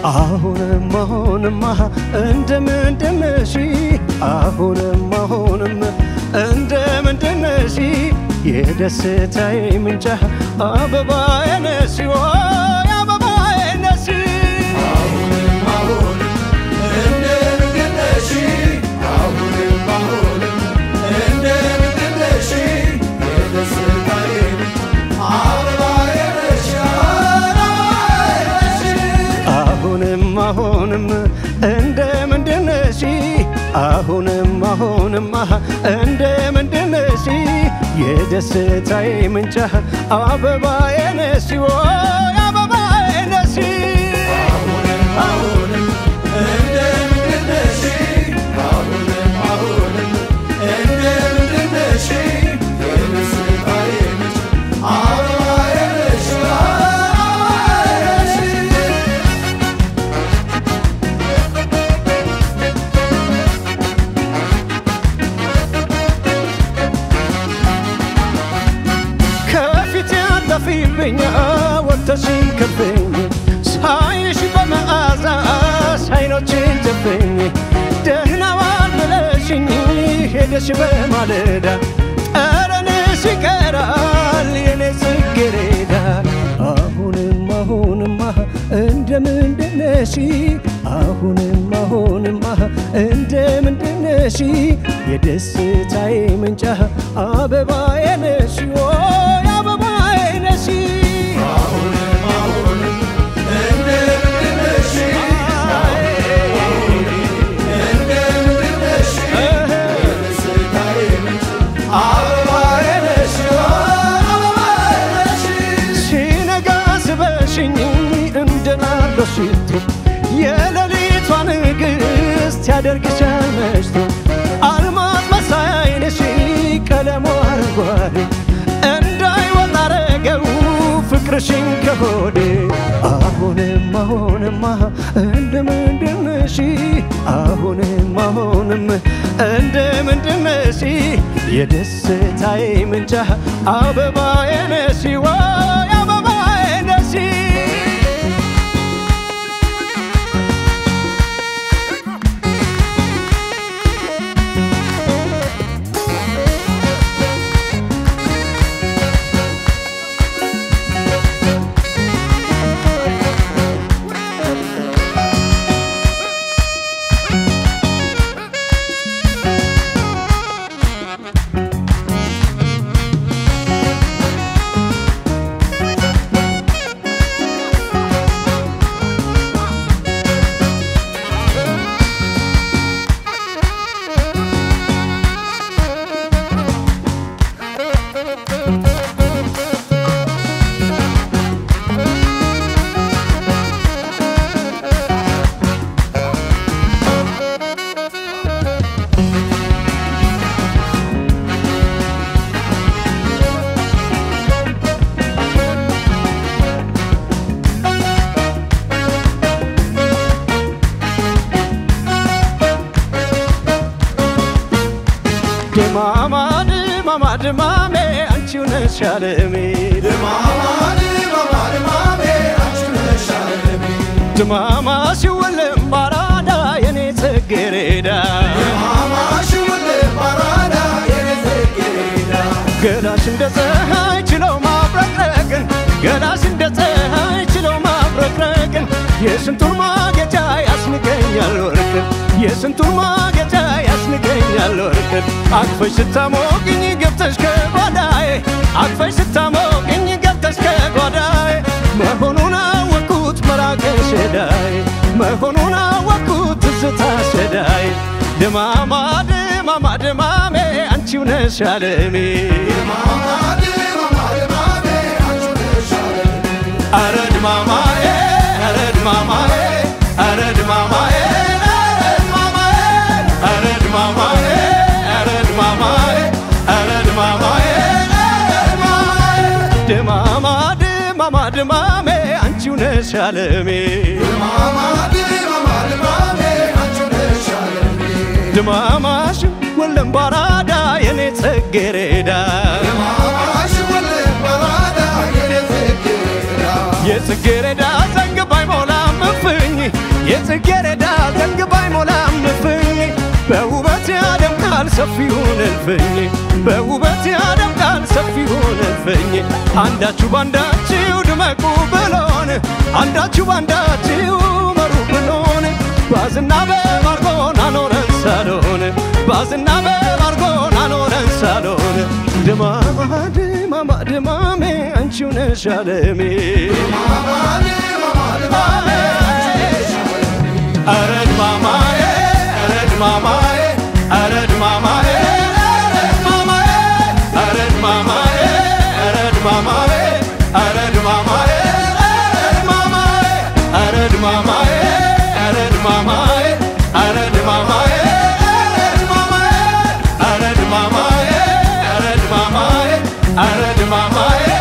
አሁንም አሁንማ እንደምንድነሽ አሁንም አሁንም እንደምንድነሽ የደስታዬ ምንጭ አበባዬ ነሽ ወይ አበባዬ ነሽ አሁንም አሁንም እንደምንድነሽ አሁንም አሁንማ እንደምንድነሽ የደስታዬ ምንጭ አበባዬ ነሽ ወይ አበባዬ ነሽ ከፊት ያጠፊብኝ ወጥተሽን ከልፍኝ ሳይሽ በመዓዛሽ አይኖችን ጨፍኝ ደህና ዋል ብለሽኝ ሄደሽ በማለዳ ጠረንሽ ይቀራል የኔ ጽጌረዳ አሁንም አሁንማ እንደምንድነሽ አሁንም አሁንማ እንደምንድነሽ የደስታዬ ምንጭ አበባዬ ነሽ ወይ አበባዬ ነሽ ሲነጋ ስበሽኝ እንደናለ ሽቶ የሌሊቷ ንግሥት ያደርግሻል መሽቶ አልማዝ መሳይ ዓይንሽ ቀለሙ አረንጓዴ እንዳይወጣ አረገው ፍቅርሽን ከሆዴ አሁንም አሁንማ እንደምንድነሽ አሁንም አሁንም እንደምንድነሽ የደስታዬ ምንጭ አበባዬ ነሽ ወይ አበባዬ ነሽ ድማማ ድማማ ድማሜ አንቺው ነሽ አለሜ ድማማ ሲወለም ባራዳ የኔ ጽጌረዳ ገላሽ እንደ ፀሐይ ችለው ማብረቅረቅን ገላሽ እንደ ፀሐይ ችለው ማብረቅረቅን የስንቱን ማጌጫ ያስንቀኛል ወርቅን የስንቱን ማጌጫ ያስንቀኛል ወርቅን አቅፈሽ ስታሞቅኝ ገብተሽ ከጓዳዬ አቅፈሽ ስታሞቅኝ ገብተሽ ከጓዳዬ መሆኑን አወቅኩት መራቅሽ ሸዳይ መሆኑን አወቅኩት ትዝታ ሸዳይ ድማማ ድማማ ድማሜ አንቺው ነሽ አለሜ አረ ድማማዬ አረ ድማማዬ አረ ድማማዬ አረ ድማማዬ አረ ድማማዬ አረ ድማማዬ ድማማ ድማማ ድማሜ አንቺው ነሽ አለሜ ድማማሽ ወለም ባራዳ የኔ ጽጌረዳ የጽጌረዳ ዘንግ ባይሞላም እፍኝ የጽጌረዳ ዘንግ ባይሞላም እፍኝ በውበት ያደምቃል ሰፊውን እልፍኝ በውበት ያደምቃል ሰፊውን እልፍኝ አንዳችሁ ባንዳችሁ ድመቁ ብሎን አንዳችሁ ባንዳችሁ መሩ ብሎን ባዝና በማርጎን አኖረን ሳሎን ባዝና በማርጎን አኖረን ሳሎን ድማማ ድማማ ድማሜ አንቺው ነሽ አለሜ ኧረ ድማማዬ ኧረ ድማማዬ ኧረ ድማማዬ ኧረ ድማማዬ ኧረ ድማማዬ ኧረ ድማማዬ ኧረ ድማማዬ ኧረ ድማማዬ ኧረ ድማማዬ ኧረ ድማማዬ ኧረ ድማማዬ ኧረ ድማማዬ